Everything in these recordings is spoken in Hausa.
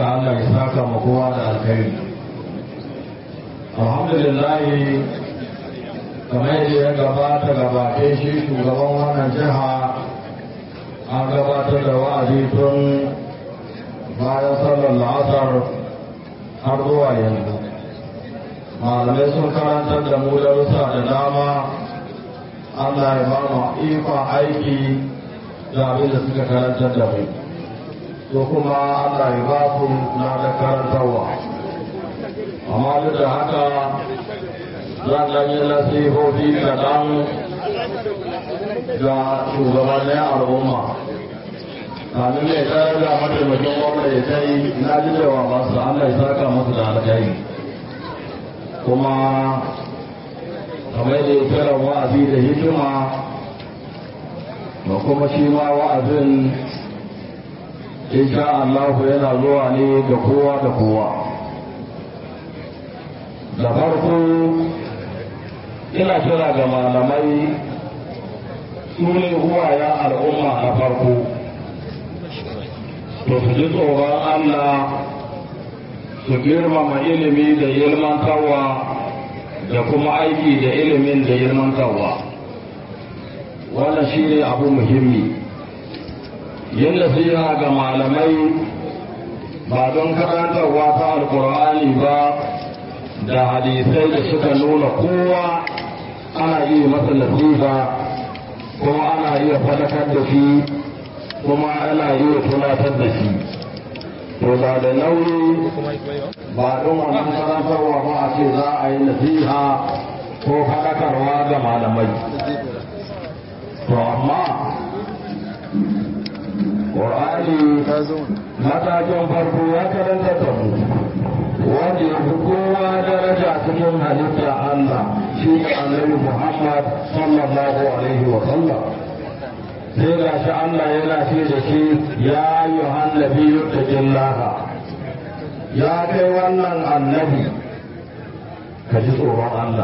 duka Allah ya saka ma kowa da alkhairi alhamdulillah kamar yadda ya gabata gabate shi shugaban wannan jiha an gabatar da wa'azi tun bayan sallar la'asar har zuwa yanzu malamai sun karantar da mu darussa da dama Allah ya ba mu ikon aiki da abin da suka karantar da mu to kuma Allah ya ba ku na da karantarwa amma duk da haka zan ɗan yi nasihohi kaɗan ga shugabannin al'umma kamin mai tsara da mataimakin gwamna ya kai na ji cewa masu Allah ya saka masu da alkhairi kuma kamar da ya kira wa'azi da hikima da kuma shi ma wa'azin insha Allah yana zuwa ne ga kowa da kowa da farko ina kira ga malamai su ne uwayen al'umma na farko to su ji tsoron Allah su girmama ilimi da ilmantarwa da kuma aiki da ilimin da ilmantarwa wannan shi ne abu muhimmi yin nasiha ga malamai ba don karantarwa ta alkur'ani ba da hadisai da suka nuna kowa ana iya masa nasiha kuma ana iya fadakar da shi kuma ana iya tunatar da shi to ba da nauyi ba don wannan karantarwa ba a ce za a yi nasiha ko fadakarwa ga malamai to amma ƙwar'ani matakin farko ya karanta da mu wanda ya fi kowa daraja cikin halitta Allah shi ne annabi Muhammad sallallahu alaihi wa sallam sai ga shi Allah yana ce da shi ya yi hannabi yuttakin laha ya kai wannan annabi ka ji tsoron Allah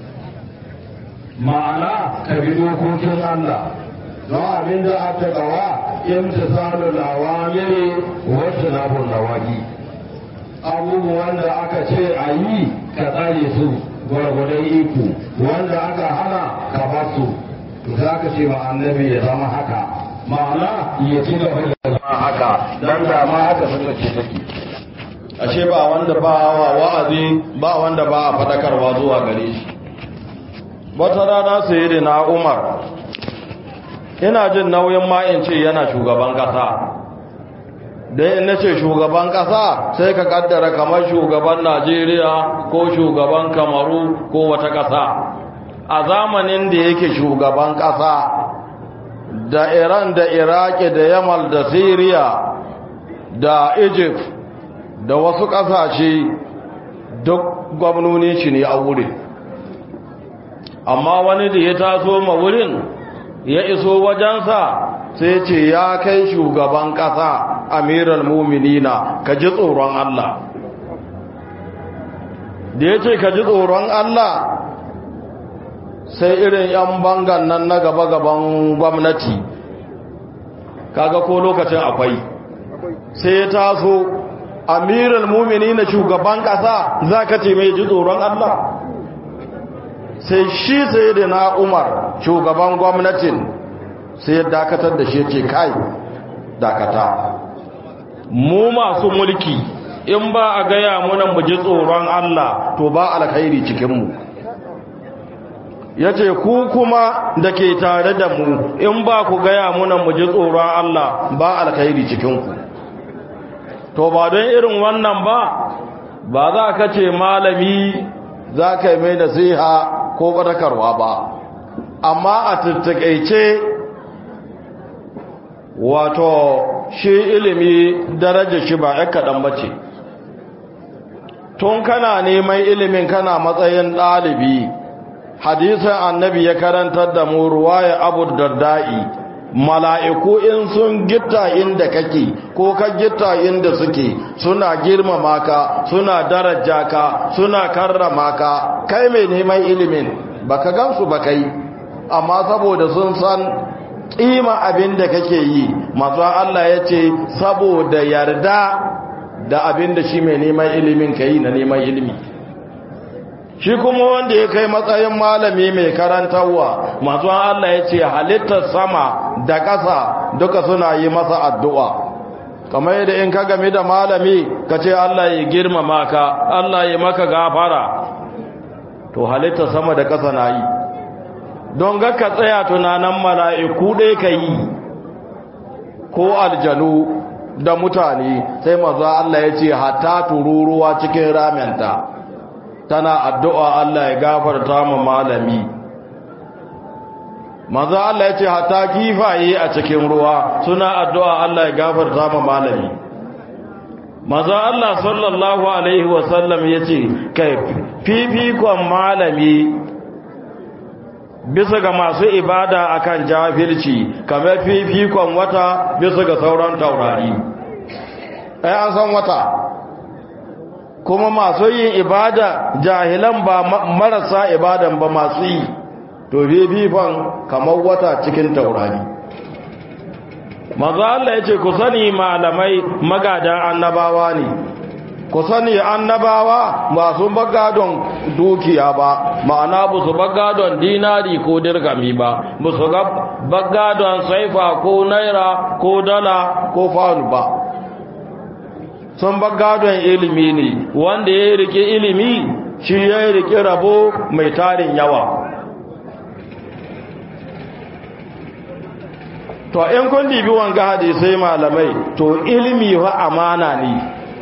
ma'ana ka bi dokokin Allah don abin da aka gawa imtisalu lawamiri wasu nabun nawaki abubuwan da aka ce a yi ka tsare su gwargwadon iko wanda aka hana ka basu za ka ce ma annabi ya zama haka ma'ana ya ci gaba da zama haka dan da ma haka suka ce take ashe ba wanda ba wa wa'azi ba wanda ba a fadakarwa zuwa gare shi wata rana sai na umar ina jin nauyin ma in ce yana shugaban kasa dai in nace shugaban kasa sai ka kaddara kamar shugaban Najeriya ko shugaban Kamaru ko wata kasa a zamanin da yake shugaban kasa da Iran da Iraki da Yamal da Syria da Egypt da wasu kasashe duk gwamnoni shi ne a wurin amma wani da ya taso ma wurin ya iso wajensa sai ce ya kai shugaban ƙasa amiral muminina ka ji tsoron Allah da ya ce ka ji tsoron Allah sai irin 'yan bangan nan na gaba-gaban gwamnati kaga ko lokacin akwai sai ya taso amiral muminina shugaban ƙasa za ka ce mai ji tsoron Allah sai shi sai da na umar shugaban gwamnatin sai ya dakatar da shi ce kai dakata mu masu mulki in ba a gaya muna mu ji tsoron Allah to ba alkhairi cikinmu ya ce ku kuma da ke tare da mu in ba ku gaya muna mu ji tsoron Allah ba alkhairi cikinku to ba don irin wannan ba ba za ka ce malami za ka yi mai nasiha ko badakarwa ba amma a tattakaice wato shi ilimi daraja shi ba ya kaɗan ba ce tun kana neman ilimin kana matsayin ɗalibi hadisan annabi ya karantar da mu ruwaya abu darda'i mala'iku in sun gitta inda kake ko ka gitta inda suke suna girmama ka suna daraja ka suna karrama ka kai mai neman ilimin baka gansu ba kai amma saboda sun san kima abin da kake yi masu Allah ya ce saboda yarda da abin da shi mai neman ilimin ka yi na neman ilimi shi kuma wanda ya kai matsayin malami mai karantarwa masu Allah ya ce halittar sama da ƙasa duka suna yi masa addu'a kamar yadda in ka game da malami ka ce Allah ya girmama ka Allah ya maka gafara to halittar sama da ƙasa na yi don ga ka tsaya tunanin mala'iku ɗaya ka yi ko aljanu da mutane sai maza Allah ya ce hata tururuwa cikin ramenta tana addu'a Allah ya gafarta ma malami maza Allah ya ce hata kifaye a cikin ruwa suna addu'a Allah ya gafarta ma malami maza Allah sallallahu Alaihi wasallam ya ce kai fifikon malami bisa ga masu ibada akan jahilci kamar fifikon wata bisa ga sauran taurari ai an san wata kuma masu yin ibada jahilan ba marasa ibadan ba masu yi to fifikon kamar wata cikin taurari maza Allah ya ce ku sani malamai magadan annabawa ne ku sani annabawa masu bagadon dukiya ba ma'ana ba su bagadon dinari ko dirgami ba ba su bagadon saifa ko naira ko dala ko faunu ba sun bagadon ilimi ne wanda ya rike ilimi shi ya rike rabo mai tarin yawa to in kun dibi wanga hadisai malamai to ilimi wa amana ne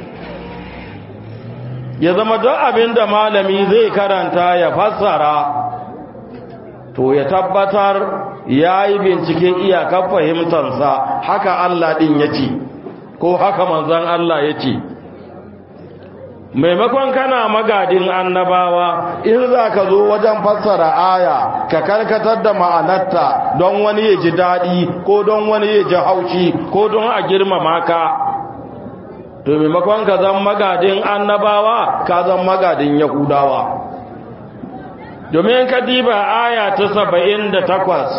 ya zama don abin da malami zai karanta ya fassara to ya tabbatar ya yi binciken iyakar fahimtarsa haka Allah ɗin ya ce ko haka manzan Allah ya ce maimakon kana magadin annabawa in za ka zo wajen fassara aya ka karkatar da ma'anarta don wani ya ji daɗi ko don wani ya ji haushi ko don a girmama ka to maimakon ka zan magadin annabawa ka zan magadin yahudawa domin ka diba aya ta saba'in da takwas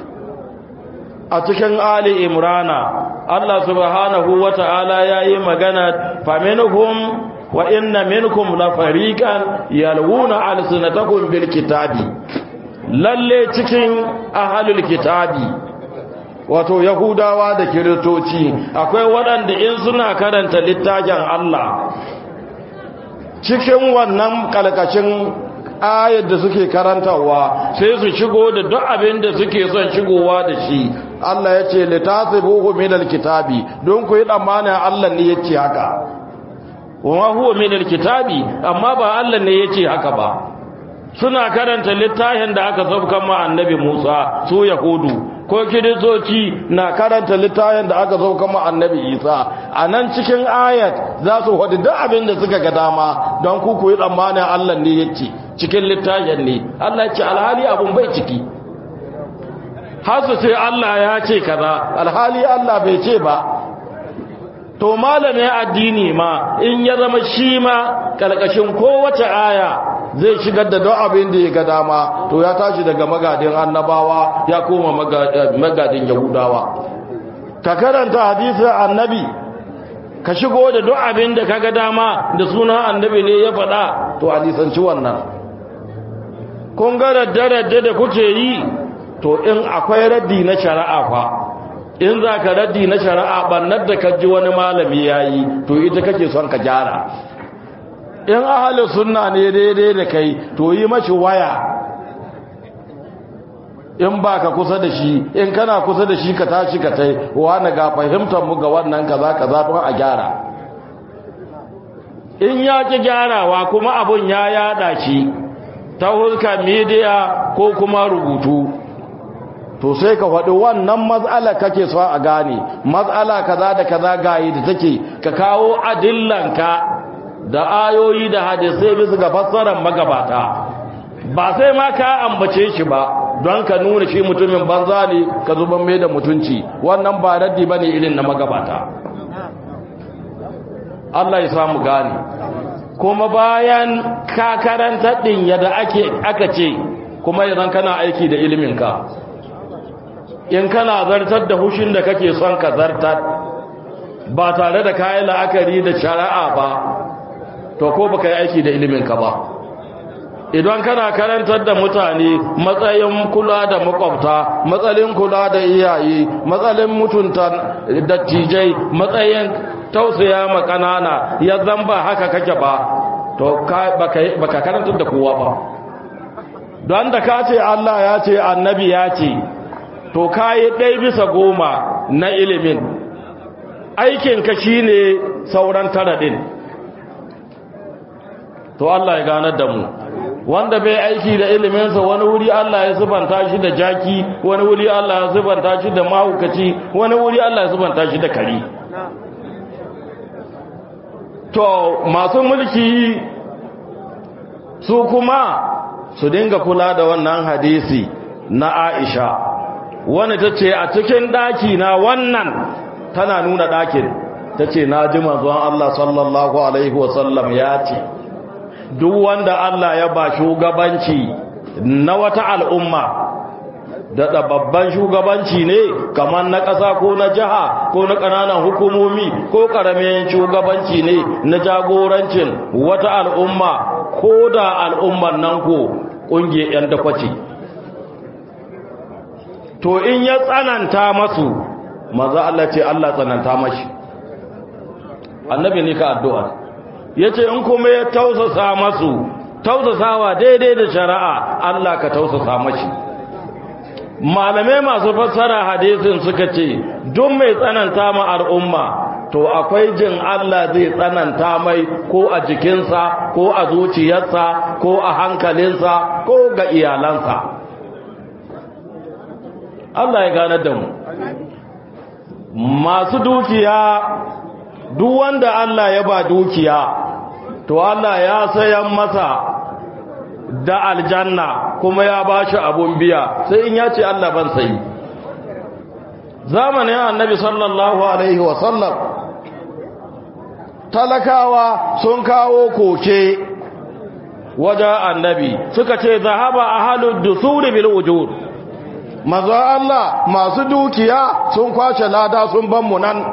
a cikin ali imrana Allah subhanahu wa ta'ala ya yi magana faminhum wa inna minkum la fariqan yalwuna alsinatakum bil kitabi lalle cikin ahlul kitabi wato yahudawa da kiristoci akwai waɗanda in suna karanta littafin Allah cikin wannan kalkashin ayar da suke karantawa sai su shigo da duk abin da suke son shigowa da shi Allah ya ce litasibuhu min alkitabi don ku yi tsammanin Allah ne ya ce haka wa huwa min alkitabi amma ba Allah ne ya ce haka ba suna karanta littafin da aka saukan ma annabi Musa su yahudu ko kiristoci na karanta littafin da aka saukan ma annabi Isa a nan cikin ayat za su hudu duk abin da suka ga dama don ku ku yi tsammanin Allah ne ya ce cikin littafin ne Allah ce alhali abun bai ciki har su ce Allah ya ce kaza alhali Allah bai ce ba to malamin addini ma in ya zama shi ma karkashin kowace aya zai shigar da don abin da ya ga dama to ya tashi daga magadin annabawa ya koma magadin yahudawa ka karanta hadisin annabi ka shigo da duk abin da ka ga dama da sunan annabi ne ya faɗa to hadisanci wannan kun ga radda-radda da kuke yi to in akwai raddi na shari'a fa in za ka raddi na shari'a ɓannar da ka ji wani malami ya yi to ita kake son ka gyara in ahalin sunna ne daidai da kai to yi mashi waya in ba ka kusa da shi in kana kusa da shi ka tashi ka tai wani ga fahimtar mu ga wannan kaza kaza don a gyara in ya ki gyarawa kuma abun ya yada shi ta hulka midiya ko kuma rubutu to sai ka faɗi wannan matsala kake so a gane matsala kaza da kaza gayi da take ka kawo adillanka da ayoyi da hadisai bisa ga fassarar magabata ba sai ma ka ambace shi ba don ka nuna shi mutumin banza ne ka zuban mai da mutunci wannan ba raddi bane irin na magabata Allah ya samu gane kuma bayan ka karanta din yadda ake aka ce kuma idan kana aiki da iliminka in kana zartar da hushin da kake son ka zartar ba tare da kayan la'akari da shari'a ba to ko baka yi aiki da iliminka ba idan kana karantar da mutane matsayin kula da makwabta matsalin kula da iyaye matsalin mutunta dattijai matsayin tausaya ma kanana ya zamba haka kake ba to baka karantar da kowa ba don da ka ce Allah ya ce annabi ya ce to kayi ɗai bisa goma na ilimin aikinka shi ne sauran tara ɗin to Allah ya ganar da mu wanda bai aiki da iliminsa wani wuri Allah ya subanta shi da jaki wani wuri Allah ya subanta shi da mahukaci wani wuri Allah ya subanta shi da kari to masu mulki su kuma su dinga kula da wannan hadisi na Aisha wani ta ce a cikin ɗaki na wannan tana nuna ɗakin ta ce na ji manzon Allah sallallahu Alaihi wasallam ya ce duk wanda Allah ya ba shugabanci na wata al'umma da babban shugabanci ne kamar na ƙasa ko na jiha ko na ƙananan hukumomi ko ƙaramin shugabanci ne na jagorancin wata al'umma ko da al'ummar nan ko ƙungiyar 'yan dakwaci to in ya tsananta masu maza Allah ce Allah tsananta mashi annabi ne ka addu'a ya ce in kuma ya tausasa masu tausasawa daidai da shari'a Allah ka tausasa mashi malamai masu fassara hadisin suka ce duk mai tsananta ma al'umma to akwai jin Allah zai tsananta mai ko a jikinsa ko a zuciyarsa ko a hankalinsa ko ga iyalansa Allah ya gane da mu masu dukiya duk wanda Allah ya ba dukiya to Allah ya sayan masa da aljanna kuma ya ba shi abun biya sai in ya ce Allah ban sayi zamanin annabi sallallahu alaihi wasallam talakawa sun kawo koke wajen annabi suka ce zahaba ahalud dusuri bil wujud maza Allah masu dukiya sun kwashe lada sun ban mu nan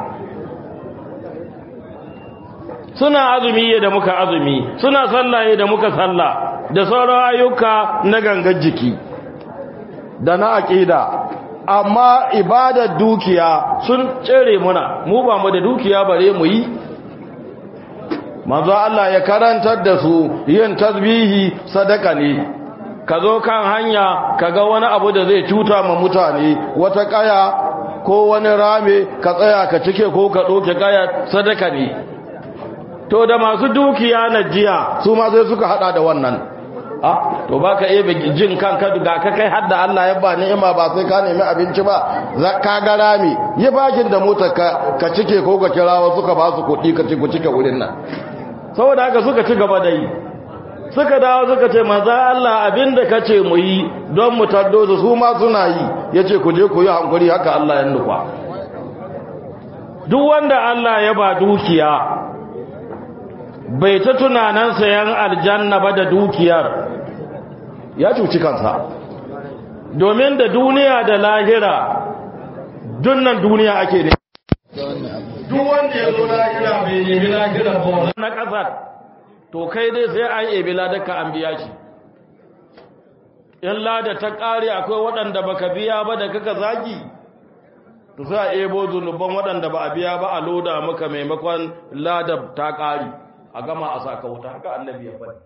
suna azumi da muka azumi suna sallaye da muka salla da sauran ayyuka na gangar jiki da na aƙida amma ibadar dukiya sun tsere muna mu ba mu da dukiya bare mu yi manzo Allah ya karantar da su yin tasbihi sadaka ne ka zo kan hanya ka ga wani abu da zai cuta ma mutane wata kaya ko wani rame ka tsaya ka cike ko ka ɗauke kaya sadaka ne to da masu dukiya na jiya su ma sai suka hada da wannan ah to baka ebe jin kanka ga ka kai hadda Allah ya ba ni'ima ba sai ka nemi abinci ba ka ga rami yi bakin da motar ka ka cike ko ka kira wasu ka ba su kuɗi ka ci ku cike wurin nan saboda haka suka ci gaba da yi suka dawo suka ce maza Allah abinda ka ce mu yi don mu taddo su su ma suna yi ya ce ku je ku yi hankuri haka Allah ya nufa duk wanda Allah ya ba dukiya bai ta tunanan sayan aljanna ba da dukiyar ya cuci kansa domin da duniya da lahira dunnan duniya ake ne duk wanda ya zo lahira bai nemi lahira ba na kasar to kai dai sai an ebi ladaka an biya shi in lada ta kare akwai waɗanda baka biya ba da kaka zagi to sai a ebo zunuban waɗanda ba a biya ba a loda maka maimakon lada ta kare a gama a saka wuta haka annabi ya faɗi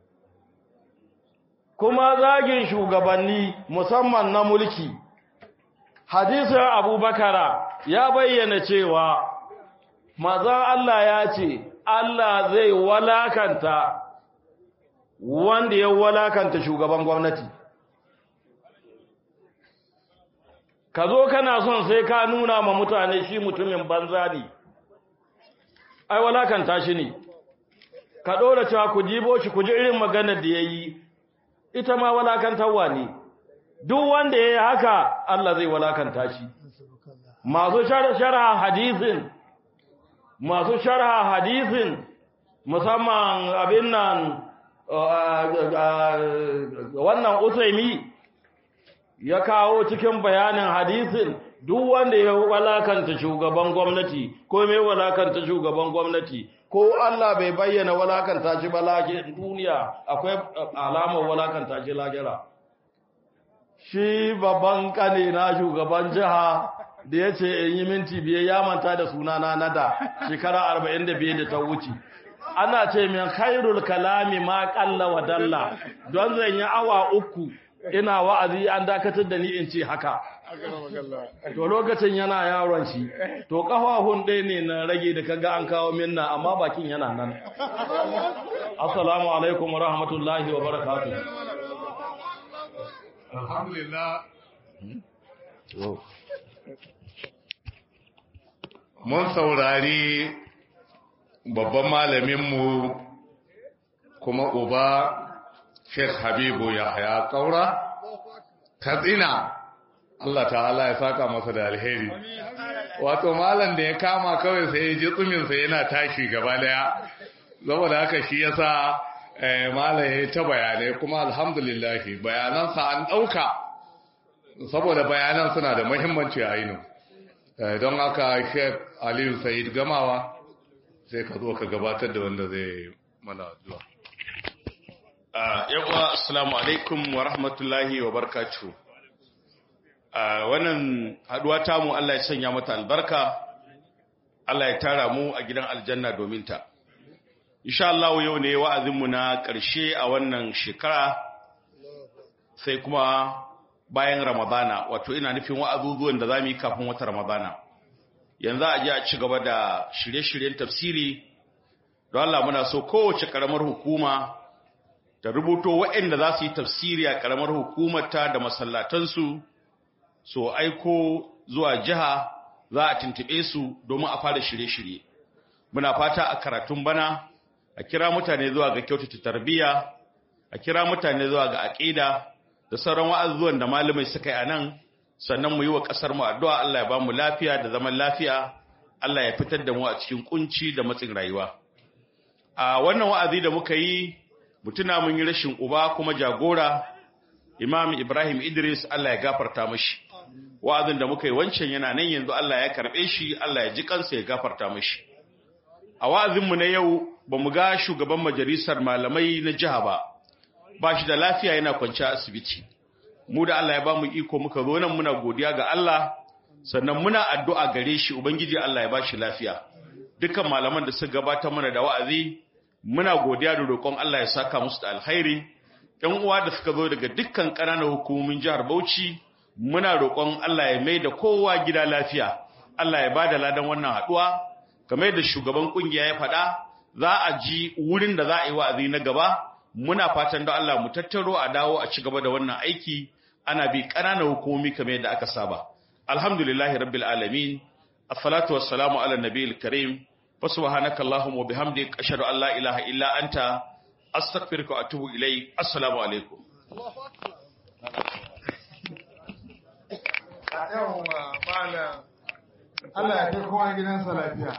kuma zagin shugabanni musamman na mulki hadisin abubakara ya bayyana cewa maza Allah ya ce Allah zai walakanta wanda ya walakanta shugaban gwamnati ka zo kana son sai ka nuna ma mutane shi mutumin banza ne ai walakanta shi ne ka ɗora cewa ku jibo shi ku ji irin maganar da ya yi ita ma walakantarwa ne duk wanda ya yi haka Allah zai walakanta shi masu sharha hadisin masu sharha hadisin musamman abin nan wannan usaimi ya kawo cikin bayanin hadisin duk wanda ya walakanta shugaban gwamnati ko mai walakanta shugaban gwamnati ko Allah bai bayyana walakanta shi ba duniya akwai alamar walakanta shi lahira shi babban kane na shugaban jiha da ya ce in yi minti biyar ya manta da sunana na da shekara arba'in da biyar da ta wuce ana ce min khairul kalami ma kalla wa dalla don zan yi awa uku ina wa'azi an dakatar da ni in ce haka to lokacin yana yaron shi to kafafun ɗaya ne na rage da kaga an kawo minna amma bakin yana nan assalamu alaikum wa rahmatullahi wa barakatuh alhamdulillah mun saurari babban malaminmu kuma uba Sheikh Habibu Yahya Kaura Katsina Allah ta'ala ya saka masa da alheri wato malam da ya kama kawai sai ya ji tsumin sa yana tashi gaba daya saboda haka shi yasa eh malam ya ta bayanai kuma alhamdulillah bayanan sa an dauka saboda bayanan suna da muhimmanci a yinu don haka Sheikh Aliyu Said Gamawa sai ka zo ka gabatar da wanda zai mana addu'a yawa assalamu alaikum wa rahmatullahi wa barkatu wannan haduwa tamu Allah ya sanya mata albarka Allah ya tara mu a gidan aljanna domin ta insha Allah yau ne wa'azinmu na ƙarshe a wannan shekara sai kuma bayan ramadana wato ina nufin wa'azuzuwan da za mu yi kafin wata ramadana yanzu a ji a ci gaba da shirye-shiryen tafsiri don Allah muna so kowace ƙaramar hukuma da rubuto waɗanda za su yi tafsiri a ƙaramar hukumarta da masallatansu so aiko zuwa jiha za a tuntube su domin a fara shirye-shirye muna fata a karatun bana a kira mutane zuwa ga kyautata tarbiyya a kira mutane zuwa ga aƙida da sauran wa'azuwan da malamai suka yi a nan sannan mu yi wa ƙasar mu addu'a Allah ya ba mu lafiya da zaman lafiya Allah ya fitar da mu a cikin kunci da matsin rayuwa a wannan wa'azi da muka yi mutuna mun yi rashin uba kuma jagora Imam Ibrahim Idris Allah ya gafarta mashi wa'azin da muka yi wancan yana nan yanzu Allah ya karbe shi Allah ya ji kansa ya gafarta mashi a wa'azin mu na yau bamu ga shugaban majalisar malamai na jiha ba ba shi da lafiya yana kwance a asibiti mu da Allah ya ba mu iko muka zo nan muna godiya ga Allah sannan muna addu'a gare shi ubangiji Allah ya ba shi lafiya dukkan malaman da suka gabatar mana da wa'azi muna godiya da roƙon Allah ya saka musu da alkhairi ƴan uwa da suka zo daga dukkan ƙananan hukumomin jihar Bauchi muna roƙon Allah ya mai da kowa gida lafiya Allah ya bada ladan wannan haɗuwa kamar da shugaban kungiya ya faɗa za a ji wurin da za a yi wa'azi na gaba muna fatan da Allah mu tattaro a dawo a ci gaba da wannan aiki ana bi ƙananan hukumomi kamar yadda aka saba alhamdulillahi rabbil alamin assalatu wassalamu ala nabiyil karim fa subhanaka allahumma wa bihamdik ashhadu an la ilaha illa anta astaghfiruka wa atubu ilayk assalamu alaikum yawwa malam Allah ya kai kowa gidansa lafiya